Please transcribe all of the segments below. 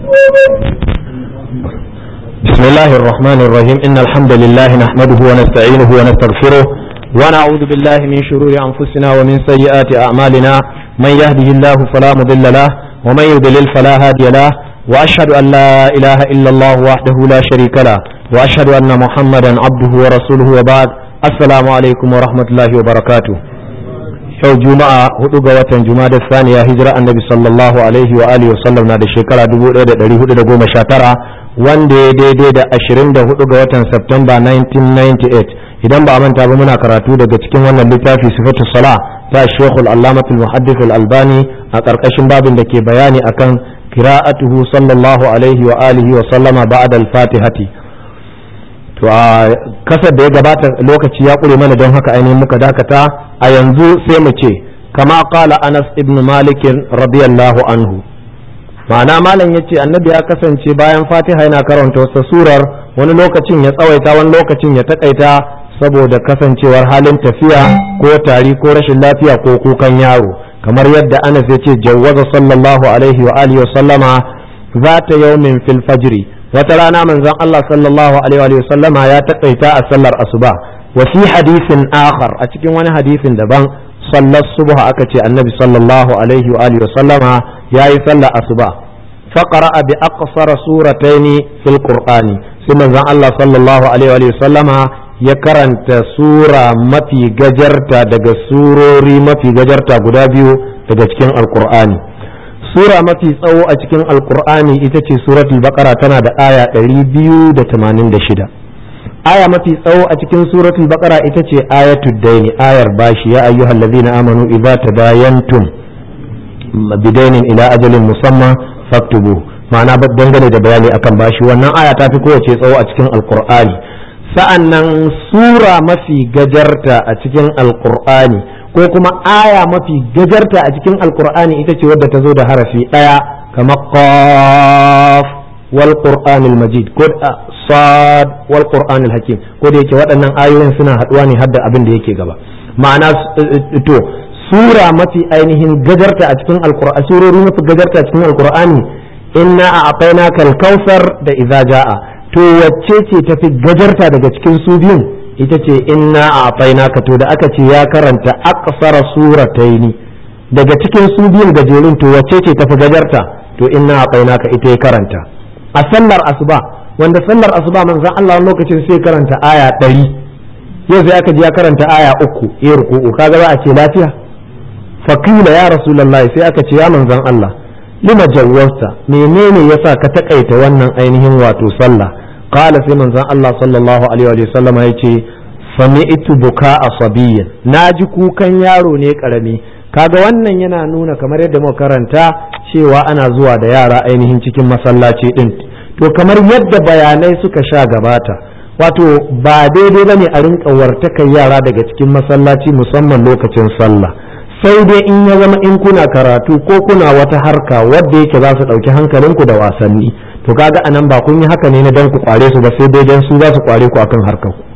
بسم الله الرحمن الرحيم إن الحمد لله نحمده ونستعينه ونستغفره ونعوذ بالله من شرور أنفسنا ومن سيئات أعمالنا من يهده الله فلا مضل له ومن يضلل فلا هادي له وأشهد أن لا إله إلا الله وحده لا شريك له وأشهد أن محمدا عبده ورسوله وبعد السلام عليكم ورحمة الله وبركاته yau juma'a hudu ga watan juma'a da saniya hijira annabi sallallahu alaihi wa alihi wasallam na da shekara 1419 wanda ya daidai da 24 ga watan Septemba 1998 idan ba a manta ba muna karatu daga cikin wannan littafi sifatu sala ta shekul allamatul muhaddith al-albani a karkashin babin da ke bayani akan qira'atuhu sallallahu alaihi wa alihi wa sallama ba'da al-fatihati to a kasar da ya gabata lokaci ya ƙure mana don haka ainihin muka dakata a yanzu sai mu ce kama kala anas ibn malikin radiyallahu anhu ma'ana malam ya ce annabi ya kasance bayan fatiha yana karanta wasu surar wani lokacin ya tsawaita wani lokacin ya takaita saboda kasancewar halin tafiya ko tari ko rashin lafiya ko kukan yaro kamar yadda anas ya ce jawwaza sallallahu alaihi wa alihi wa sallama zata yawmin fil fajri wata rana manzon Allah sallallahu alaihi wa sallama ya takaita a sallar asuba wa fi hadisin akhar a cikin wani hadisin daban sallar subha aka ce annabi sallallahu alaihi wa alihi wa sallama yayi sallar asuba faqara bi aqsara surataini fil qur'ani sai manzon Allah sallallahu alaihi wa sallama ya karanta sura mafi gajarta daga surori mafi gajarta guda biyu daga cikin alqur'ani sura mafi tsawo a cikin alkur'ani ita ce suratul baqara tana da aya 286 aya mafi tsawo a cikin suratul baqara ita ce ayatud daini ayar bashi ya ayyuhal ladzina amanu idza tadayantum bidainin ila ajalin musamman faktubu ma'ana dangane da bayani akan bashi wannan aya ta fi kowace tsawo a cikin alkur'ani sa'annan sura mafi gajarta a cikin alkur'ani ko kuma aya mafi gajarta a cikin alkur'ani ita ce wadda ta zo da harafi ɗaya kamar qaf wal qur'anil majid ko sad wal qur'anil hakim ko da yake waɗannan ayoyin suna haɗuwa ne har da abin da yake gaba ma'ana to sura mafi ainihin gajarta a cikin alkur'ani surori mafi gajarta a cikin alkur'ani inna a'tainaka al-kautsar da idza jaa to wacce ce tafi gajarta daga cikin su biyun ita ce inna a ka to da aka ce ya karanta aqsara surataini daga cikin su biyun gajerun to wacce ce tafi gajarta to inna a ka ita ya karanta a sallar asuba wanda sallar asuba manzon Allah lokacin sai karanta aya ɗari yau sai aka ji ya karanta aya uku ya ruku'u kaga za a ce lafiya faqila ya rasulullahi sai aka ce ya manzon Allah lima jawwasta menene yasa ka takaita wannan ainihin wato sallah qala sai manzon Allah sallallahu alaihi wa sallam ya ce sami'tu buka asabiyyan naji kukan yaro ne karami kaga wannan yana nuna kamar yadda muka karanta cewa ana zuwa da yara ainihin cikin masallaci din to kamar yadda bayanai suka sha gabata wato ba daidai bane a rinka wartakan yara daga cikin masallaci musamman lokacin sallah sai dai in ya zama in kuna karatu ko kuna wata harka wadda yake za su ɗauki hankalinku da wasanni to kaga anan ba kun yi haka ne na dan ku kware su ba sai dai dan su za su kware ku akan harkar ku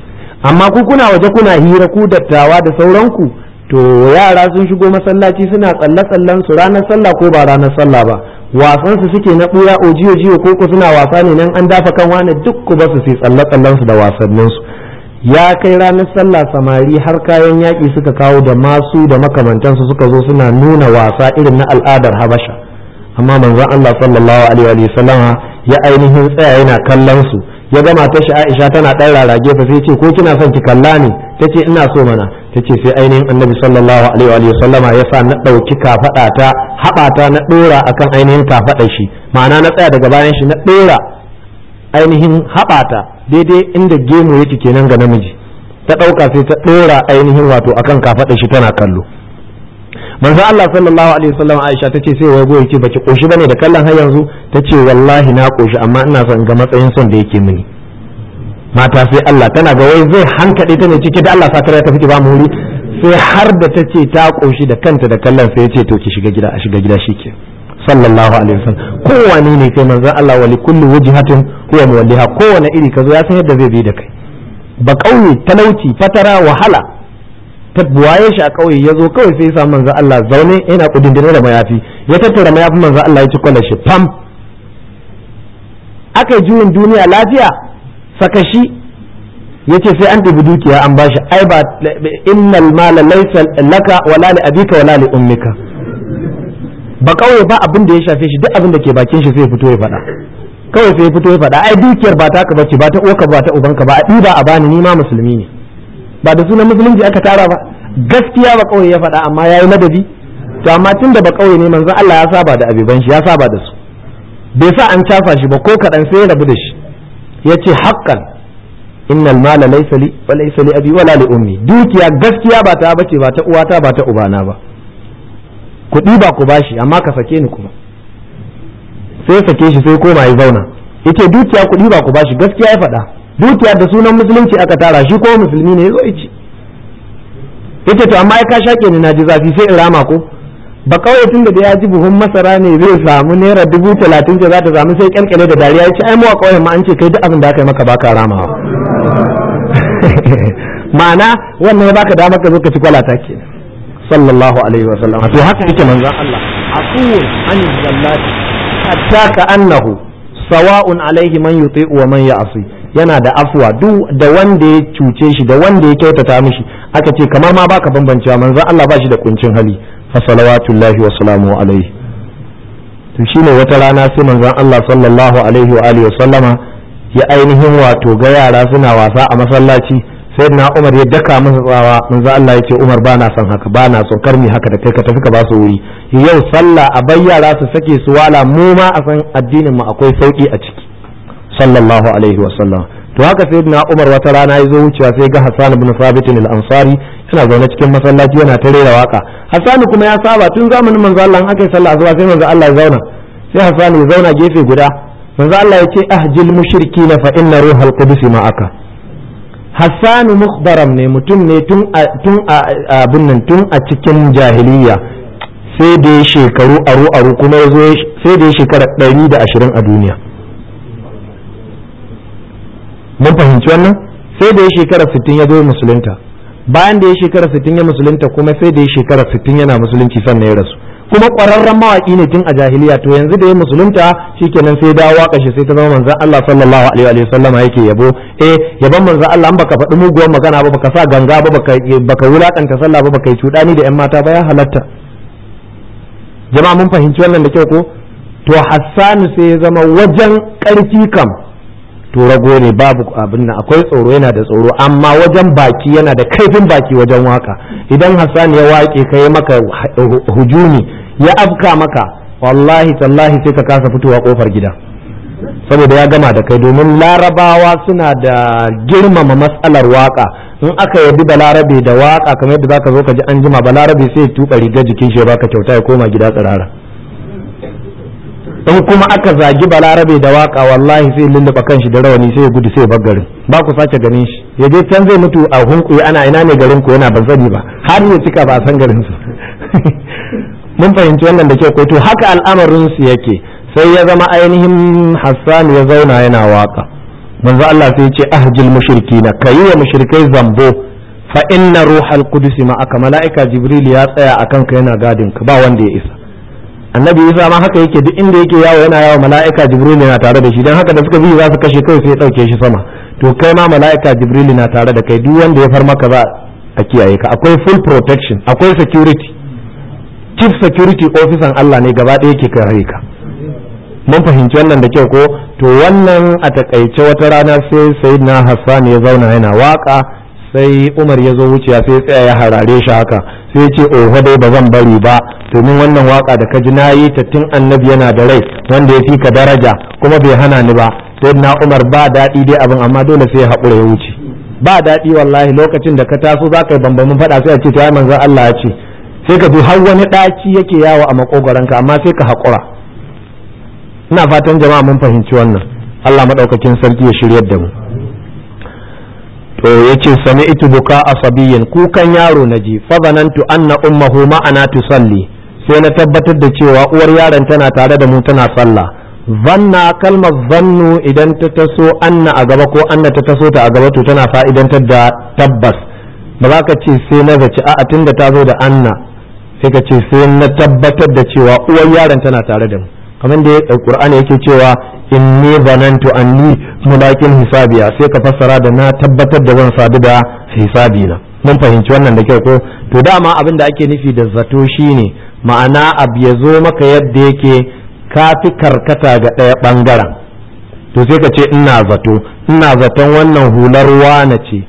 amma ku kuna waje kuna hira ku dattawa da sauranku to yara sun shigo masallaci suna tsalle tsallen su ranar sallah ko ba ranar sallah ba wasan su suke na buya ojiyo jiyo ko ku suna wasa ne nan an dafa kan wani duk ku ba su sai tsalle tsallen su da wasannin su ya kai ranar sallah samari har kayan yaƙi suka kawo da masu da makamantansu suka zo suna nuna wasa irin na al'adar habasha amma manzon Allah sallallahu alaihi wa sallama ya ainihin tsaya yana kallon su ya gama ta shi Aisha tana dan rarage fa sai ce ko kina son ki kalla ne tace ina so mana tace sai ainihin Annabi sallallahu alaihi wa sallama ya sa na dauki kafada ta habata na dora akan ainihin kafada shi ma'ana na tsaya daga bayan shi na dora ainihin habata daidai inda gemu yake kenan ga namiji ta dauka sai ta dora ainihin wato akan kafada shi tana kallo manzo Allah sallallahu alaihi wasallam Aisha tace sai wai goyi ce baki koshi bane da kallon har yanzu tace wallahi na koshi amma ina son ga matsayin son da yake mini mata sai Allah tana ga wai zai hankade ta ne cike da Allah sakar ta fiti ba mu wuri sai har da tace ta koshi da kanta da kallon sai yace to ki shiga gida a shiga gida shike sallallahu alaihi wasallam kowane ne kai manzo Allah wali kulli wajhatin huwa muwalliha kowane iri kazo ya san yadda zai bi da kai ba kauye talauci fatara wahala ta buwaye shi a ƙauye ya zo kawai sai ya samu manzo Allah zaune yana kudindine da mayafi ya tattara mayafin manzo Allah ya ci kwallar shi fam aka yi juyin duniya lafiya saka shi yace sai an ɗibi dukiya an bashi ai ba innal mala laysa laka wala li abika wala li ummika ba kawai ba abin da ya shafe shi duk abin da ke bakin shi sai fito ya faɗa kawai sai fito ya faɗa ai dukiyar ba taka bace ba ta uwarka ba ta ubanka ba a ɗiba a bani ni ma musulmi ne ba da sunan musulunci aka tara ba gaskiya ba kawai ya faɗa amma yayi ladabi to amma tun da ba kawai ne manzon Allah ya saba da abiban shi ya saba da su bai sa an cafa shi ba ko kaɗan sai ya rabu da shi yace haqqan innal mala laysa li wa laysa li abi wala li ummi dukiya gaskiya ba ta bace ba ta uwata ba ta ubana ba ku ɗiba ku bashi amma ka sake ni kuma sai sake shi sai koma ya zauna yace dukiya ku ɗiba ku bashi gaskiya ya faɗa dukiya da sunan musulunci aka tara shi ko musulmi ne yazo yace yace to amma ai ka shake ni naji zafi sai in rama ko ba kawai tun da ya ji buhun masara ne zai samu naira dubu talatin ce za ta samu sai kyalkyale da dariya ya ce ai mu a kawai ma an ce kai duk abin da aka yi maka baka ramawa ma'ana wannan ya baka damar ka zo ka ci kwalata ke sallallahu alaihi wa sallam to haka yake manzon Allah aqul an zallati hatta ka annahu sawa'un alaihi man yuti'u wa man ya'si yana da afwa duk da wanda ya cuce shi da wanda ya kyautata mishi aka ce kamar ma baka bambancewa manzon Allah ba shi da kuncin hali fa salawatullahi wa salamu alaihi to shine wata rana sai manzon Allah sallallahu alaihi wa alihi wa sallama ya ainihin wato ga yara suna wasa a masallaci sai na Umar ya daka masa tsawa manzo Allah ya ce Umar ba na son haka ba na son karmi haka da kai ka tafi ka ba su wuri yau sallah a bai yara su sake su wala mu ma a san addinin mu akwai sauki a ciki sallallahu alaihi wa sallam to haka sai na Umar wata rana ya zo wucewa sai ga Hassan ibn Thabit al-Ansari yana zaune cikin masallaci yana ta rera waka Hassan kuma ya saba tun zamanin manzo Allah aka yi sallah zuwa sai manzo Allah ya zauna sai Hassan ya zauna gefe guda manzo Allah ya ce ahjil mushrikina fa inna ruhal qudus ma'aka Hassanu mukhbaram ne mutum ne tun a abin nan tun a cikin jahiliya sai da ya shekaru aru aru kuma ya zo sai da ya shekara ɗari da ashirin a duniya mun fahimci wannan sai da ya shekara sittin ya zo musulunta bayan da ya shekara sittin ya musulunta kuma sai da ya shekara sittin yana musulunci sannan ya rasu kuma ƙwararren mawaƙi ne tun a jahiliya to yanzu da ya musulunta shikenan sai dawo waka shi sai ta zama manzon Allah sallallahu alaihi wa sallam yake yabo eh yaban manzon Allah an baka faɗi muguwar magana ba baka sa ganga ba baka baka wulakanta sallah ba baka yi cudani da yan mata ba ya halatta jama'a mun fahimci wannan da kyau ko to Hassanu sai ya zama wajen ƙarfi kam to rago ne babu abin nan akwai tsoro yana da tsoro amma wajen baki yana da kaifin baki wajen waka idan Hassan ya wake kai maka hujumi ya afka maka wallahi tallahi sai ka kasa fitowa kofar gida saboda ya gama da kai domin larabawa suna da girmama matsalar waka in aka yabi balarabe da waka kamar yadda zaka zo ka ji an jima balarabe sai ya tuka riga jikin shi ya baka kyauta ya koma gida tsirara in kuma aka zagi balarabe da waka wallahi sai lulluɓa kanshi da rawani sai ya gudu sai ya bar garin ba ku sake ganin shi ya je can zai mutu a hunkuyi ana ina ne garin ku yana ban sani ba har ya cika ba a san garin su mun fahimci wannan da ke ko to haka al'amarin su yake sai ya zama ainihin Hassan ya zauna yana waka manzo Allah sai ya ce ahjil mushrikina kayi wa mushrikai zambo fa inna ruhal qudus ma aka mala'ika jibril ya tsaya akan ka yana gadin ka ba wanda ya isa annabi isa ma haka yake duk inda yake yawo yana yawo mala'ika jibril na tare da shi dan haka da suka bi za su kashe kai sai ya dauke shi sama to kai ma mala'ika jibril na tare da kai duk wanda ya far maka za a kiyaye ka akwai full protection akwai security chief security officer Allah ne gaba ɗaya yake kare ka mun fahimci wannan da kyau ko to wannan a takaice wata rana sai sayyidina Hassan ya zauna yana waka sai Umar ya zo wuciya sai tsaya ya harare shi haka sai ya ce oho dai ba zan bari ba domin wannan waka da ka ji na yi ta tun annabi yana da rai wanda ya fi ka daraja kuma bai hana ni ba sai na Umar ba daɗi dai abin amma dole sai ya haƙura ya wuce ba daɗi wallahi lokacin da ka taso za ka yi bambamin faɗa sai a ce ta manzon Allah ya ce sai ka ji har wani ɗaci yake yawo a makogoranka amma sai ka haƙura ina fatan jama'a mun fahimci wannan Allah maɗaukakin sarki ya shiryar da mu to yace sami'tu buka asabiyin kukan yaro naji fa zanantu anna ummuhu ma'ana tusalli sai na tabbatar da cewa uwar yaron tana tare da mu tana sallah zanna kalmar zannu idan ta taso anna a gaba ko anna ta taso ta a gaba to tana fa'idantar da tabbas ba za ka ce sai na zaci a'a tunda ta zo da anna sai ka ce sai na tabbatar da cewa uwar yaron tana tare da mu kamar da Qur'ani yake cewa inni zanantu anni mulaqin hisabiya sai ka fassara da na tabbatar da zan sadu da hisabi na mun fahimci wannan da kyau ko to dama abin da ake nufi da zato shine ma'ana abu ya zo maka yadda yake kafi karkata ga ɗaya ɓangaren to sai ka ce ina zato ina zaton wannan hular wane ce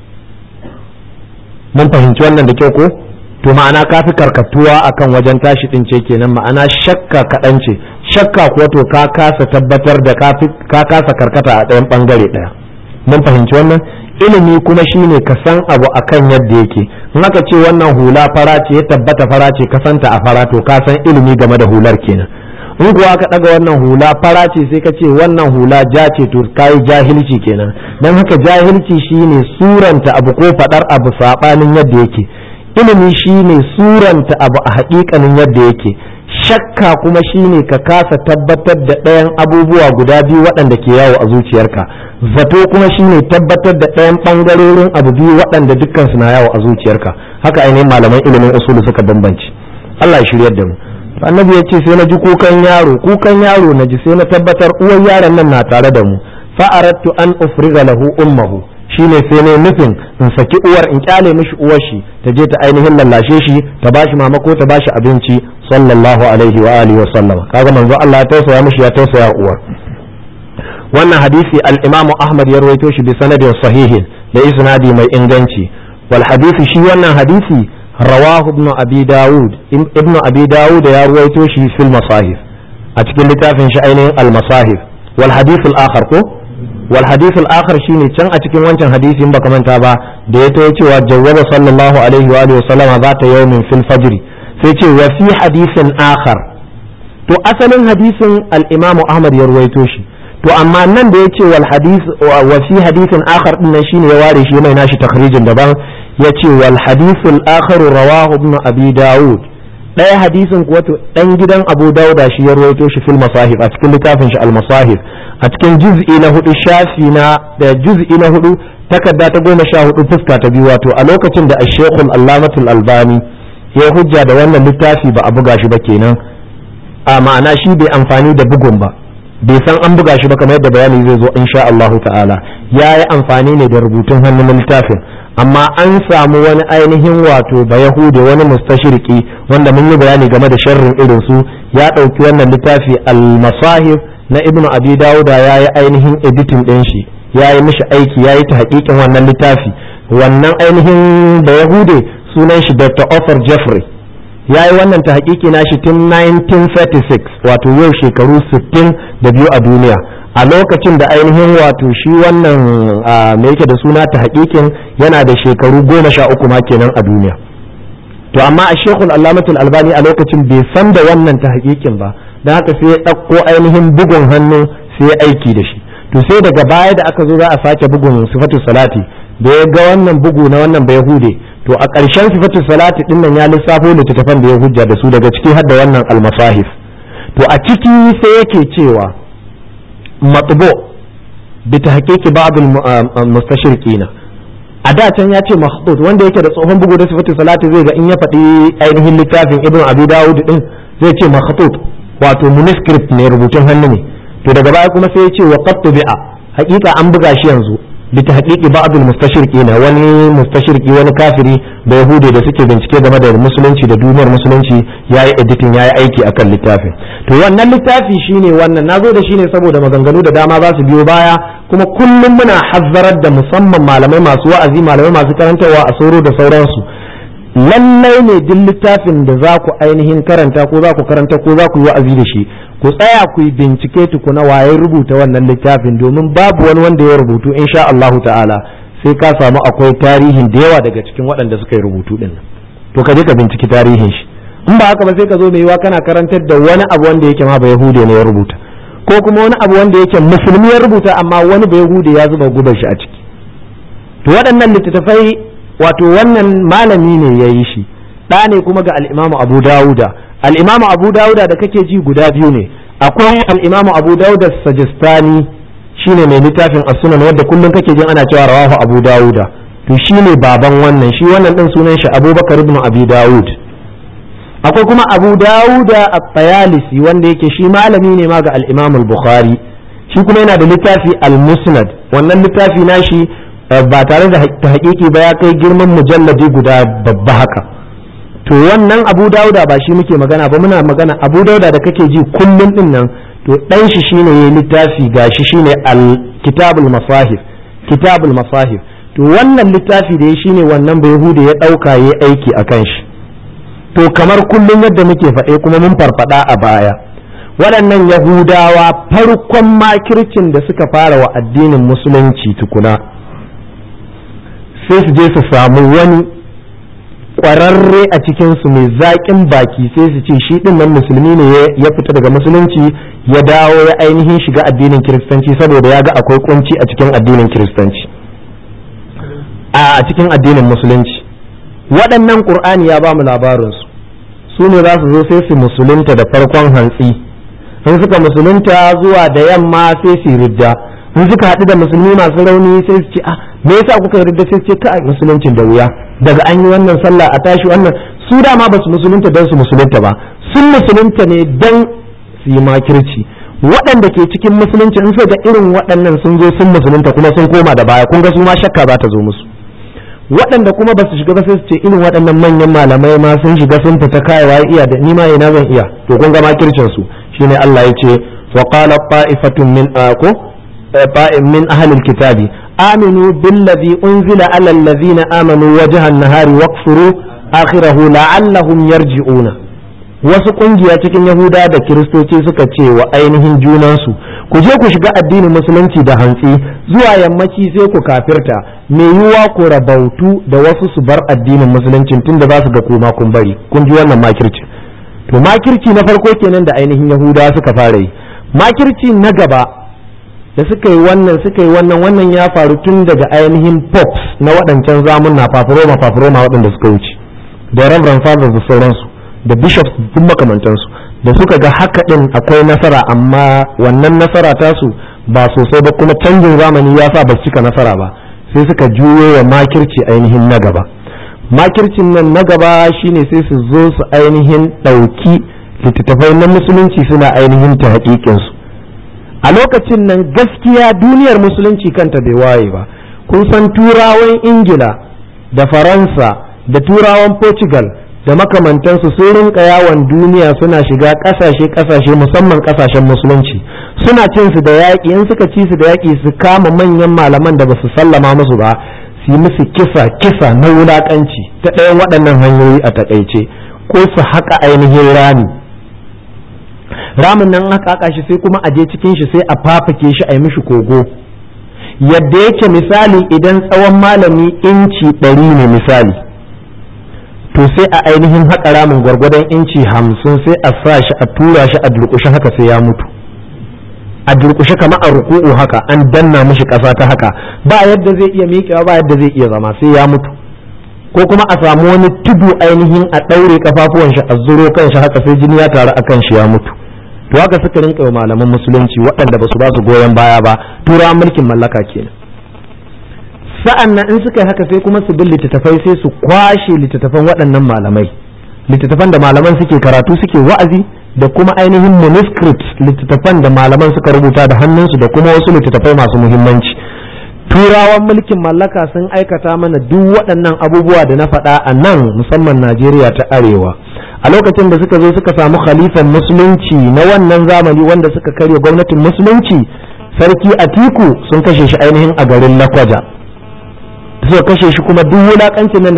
mun fahimci wannan da kyau ko to ma'ana ka fi karkatuwa akan wajen tashi din ce kenan ma'ana shakka kaɗan ce shakka kuwa to ka kasa tabbatar da ka kasa karkata a ɗayan ɓangare ɗaya mun fahimci wannan ilimi kuma shine ka san abu akan yadda yake in aka ce wannan hula fara ce ya tabbata fara ce ka santa a fara to ka san ilimi game da hular kenan in kuwa ka ɗaga wannan hula fara ce sai ka ce wannan hula ja ce to kayi jahilci kenan don haka jahilci shine suranta abu ko faɗar abu saɓanin yadda yake ilimi shine suranta abu a haƙiƙanin yadda yake shakka kuma shine ka kasa tabbatar da ɗayan abubuwa guda biyu waɗanda ke yawo a zuciyarka zato kuma shine tabbatar da ɗayan ɓangarorin abu biyu waɗanda dukkan na yawo a zuciyarka haka ainihin malaman ilimin usulu suka bambanci Allah ya shiryar da mu annabi ya ce sai na ji kukan yaro kukan yaro na ji sai na tabbatar uwar yaron nan na tare da mu fa aradtu an ufriga lahu ummuhu shine sai ne nufin in saki uwar in kyale mishi uwar shi ta je ta ainihin lallashe shi ta bashi mama ko ta bashi abinci sallallahu alaihi wa alihi wa sallama kaga manzo Allah ya tausaya mishi ya tausaya uwar wannan hadisi al-Imam Ahmad ya rawaito shi bi sanadin sahihin da isnadi mai inganci wal hadisi shi wannan hadisi رواه ابن أبي داود ابن أبي داود يا رويتو شي في المصاحف أتكلم لتافن شأين المصاحف والحديث الآخر كو والحديث الآخر شيني كان أتكلم وانشان حديث ينبقى من تابع ديتو يتي وجوب صلى الله عليه وآله وسلم ذات يوم في الفجر سيتي وفي حديث آخر تو أصل حديث الإمام أحمد يرويتو شي to amma nan da yace wal hadith wa fi hadithin akhar din nan shine ya ware shi mai nashi takhrijin daban yace wal hadithul akhar rawahu ibn abi daud daya hadisin kuwa to dan gidan abu dauda shi ya rawaito shi fil masahif a cikin littafin shi al masahif a cikin juz'i na hudu shafi na da juz'i na hudu takarda ta goma sha hudu fuska ta biyu wato a lokacin da ash-shaykhul allamatul albani ya hujja da wannan littafi ba a buga shi ba kenan a ma'ana shi bai amfani da bugun ba bai san an buga shi ba kamar yadda bayani zai zo insha Allahu ta'ala ya yi amfani ne da rubutun hannun na littafin amma an samu wani ainihin wato ba yahude wani mustashirki wanda mun yi bayani game da sharrin irin su ya ɗauki wannan littafi al-masahif na ibnu abi dauda ya yi ainihin editing ɗin shi ya yi mishi aiki ya yi ta hakikin wannan littafi wannan ainihin ba yahude sunan shi dr arthur jeffrey ya yi wannan ta hakiki na shi tun 1936 wato yau shekaru 60 da biyu a duniya a lokacin da ainihin wato shi wannan me yake da suna ta hakikin yana da shekaru goma sha uku ma kenan a duniya to amma a shekul allamatul albani a lokacin bai san da wannan ta hakikin ba don haka sai ya ɗauko ainihin bugun hannu sai ya aiki da shi to sai daga baya da aka zo za a sake bugun sifatu salati da ya ga wannan bugu na wannan bai hude to a ƙarshen sifatu salati din nan ya lissafo littattafan da ya hujja da su daga ciki har da wannan almasahif to a ciki sai yake cewa matbo bi tahqiqi ba'd al-mustashriqina a da can ya ce mahdud wanda yake da tsohon bugu da sifatu salati zai ga in ya faɗi ainihin littafin ibn abi dawud din zai ce mahdud wato manuscript ne rubutun hannu ne to daga baya kuma sai ya ce wa qad bi'a hakika an buga shi yanzu bi tahqiqi ba'd al-mustashriqin wani mustashriqi wani kafiri da yahudi da suke bincike game da musulunci da duniyar musulunci yayi editing yayi aiki akan littafin to wannan littafi shine wannan nazo da shine saboda maganganu da dama za su biyo baya kuma kullum muna hazzarar da musamman malamai masu wa'azi malamai masu karantarwa a soro da sauransu lallai ne duk littafin da za ku ainihin karanta ko za ku karanta ko za ku yi wa'azi da shi ku tsaya ku yi bincike tukuna waye rubuta wannan littafin domin babu wani wanda ya rubutu insha Allahu ta'ala sai ka samu akwai tarihin da yawa daga cikin waɗanda suka yi rubutu din to ka je ka binciki tarihin shi in ba haka ba sai ka zo mai yiwa kana karantar da wani abu wanda yake ma ba yahude ne ya rubuta ko kuma wani abu wanda yake musulmi ya rubuta amma wani ba yahude ya zuba gubar shi a ciki to waɗannan littattafai wato wannan malami ne ya yi shi ɗa ne kuma ga al'imamu abu dawuda al'imamu abu dawuda da kake ji guda biyu ne akwai al'imamu abu dawuda sajistani shine mai littafin as-sunan wanda kullum kake jin ana cewa rawahu abu dawuda to shine baban wannan shi wannan din sunan shi abubakar ibn abi dawud akwai kuma abu dawuda at-tayalisi wanda yake shi malami ne ma ga al-imam al-bukhari shi kuma yana da littafi al-musnad wannan littafi nashi ba tare da haƙiƙi ba ya kai girman mujalladi guda babba haka to wannan abu dauda ba shi muke magana ba muna magana abu dauda da kake ji kullum din nan to dan shi shine yayi littafi gashi shine al-kitabul masahif kitabul masahif to wannan littafi da ya shine wannan bai hude ya dauka yayi aiki akan shi to kamar kullum yadda muke faɗe kuma mun farfada a baya waɗannan yahudawa farkon makircin da suka fara wa addinin musulunci tukuna sai su je su samu wani ƙwararre a cikinsu mai zaƙin baki sai su ce shi ɗin nan musulmi ne ya fita daga musulunci ya dawo ya ainihin shiga addinin kiristanci saboda ya ga akwai kunci a cikin addinin kiristanci a cikin addinin musulunci waɗannan ƙur'ani ya ba mu labarinsu su ne za su zo sai su musulunta da farkon hantsi in suka musulunta zuwa da yamma sai su ridda in suka haɗu da musulmi masu rauni sai su ce ah me yasa kuka yi ridda sai su ce kai musuluncin da wuya daga an yi wannan sallah a tashi wannan su dama ba su musulunta don su musulunta ba sun musulunta ne don su yi makirci waɗanda ke cikin musulunci in suka ga irin waɗannan sun zo sun musulunta kuma sun koma da baya kun ga su ma shakka za ta zo musu waɗanda kuma ba su shiga ba sai su ce irin waɗannan manyan malamai ma sun shiga sun fita kayawa iya da ni ma ina zan iya to kun ga makircin su shine Allah ya ce wa qala ta'ifatun min ako ta'im min ahli alkitabi aminu billadhi unzila ala alladhina amanu wajha an-nahari waqfuru akhirahu la'allahum yarji'una wasu kungiya cikin yahuda da kiristoci suka ce wa ainihin junansu ku je ku shiga addinin musulunci da hantsi zuwa yammaci sai ku kafirta mai yiwuwa ku rabautu da wasu su bar addinin musulunci tunda za su ga kuma kun bari kun ji wannan makirci to makirci na farko kenan da ainihin yahuda suka fara yi makirci na gaba da suka yi wannan suka yi wannan wannan ya faru tun daga ainihin pops na waɗancan zamunna fafuroma fafuroma waɗanda suka wuce da reverend fathers da sauransu da bishops duk makamantansu da suka ga haka din akwai nasara amma wannan nasara tasu ba sosai ba kuma canjin zamani ya sa ba su cika nasara ba sai suka juyo wa makirci ainihin na gaba makircin nan na gaba shine sai su zo su ainihin ɗauki littattafai na musulunci suna ainihin ta haƙiƙinsu a lokacin nan gaskiya duniyar musulunci kanta bai waye ba kun san turawan ingila da faransa da turawan portugal da makamantansu sun rinka yawon duniya suna shiga kasashe kasashe musamman kasashen musulunci suna cin su da yaƙi in suka ci su da yaƙi su kama manyan malaman da ba su sallama musu ba su yi musu kisa kisa na wulaƙanci ta ɗayan waɗannan hanyoyi a taƙaice ko su haƙa ainihin rami ramin nan aka haƙa shi sai kuma a je cikin shi sai a fafake shi a yi mishi kogo yadda yake misali idan tsawon malami inci ɗari ne misali to sai a ainihin haƙa ramin gwargwadon inci hamsin sai a sa shi a tura shi a durƙushe haka sai ya mutu a durƙushe kamar a ruku'u haka an danna mishi ƙasa ta haka ba yadda zai iya miƙewa ba yadda zai iya zama sai ya mutu ko kuma a samu wani tudu ainihin a ɗaure kafafuwan shi a zuro kan shi haka sai jini ya taru a kan shi ya mutu to haka suka rinka wa malaman musulunci waɗanda ba su ba su goyon baya ba turawan mulkin mallaka kenan sa'an nan in suka yi haka sai kuma su bin littattafai sai su kwashe littattafan waɗannan malamai littattafan da malaman suke karatu suke wa'azi da kuma ainihin manuscripts littattafan da malaman suka rubuta da hannunsu da kuma wasu littattafai masu muhimmanci turawan mulkin mallaka sun aikata mana duk waɗannan abubuwa da na faɗa a nan musamman najeriya ta arewa a lokacin da suka zo suka samu khalifan musulunci na wannan zamani wanda suka karya gwamnatin musulunci sarki atiku sun kashe shi ainihin a garin lakwaja suka kashe shi kuma duk wulakancin nan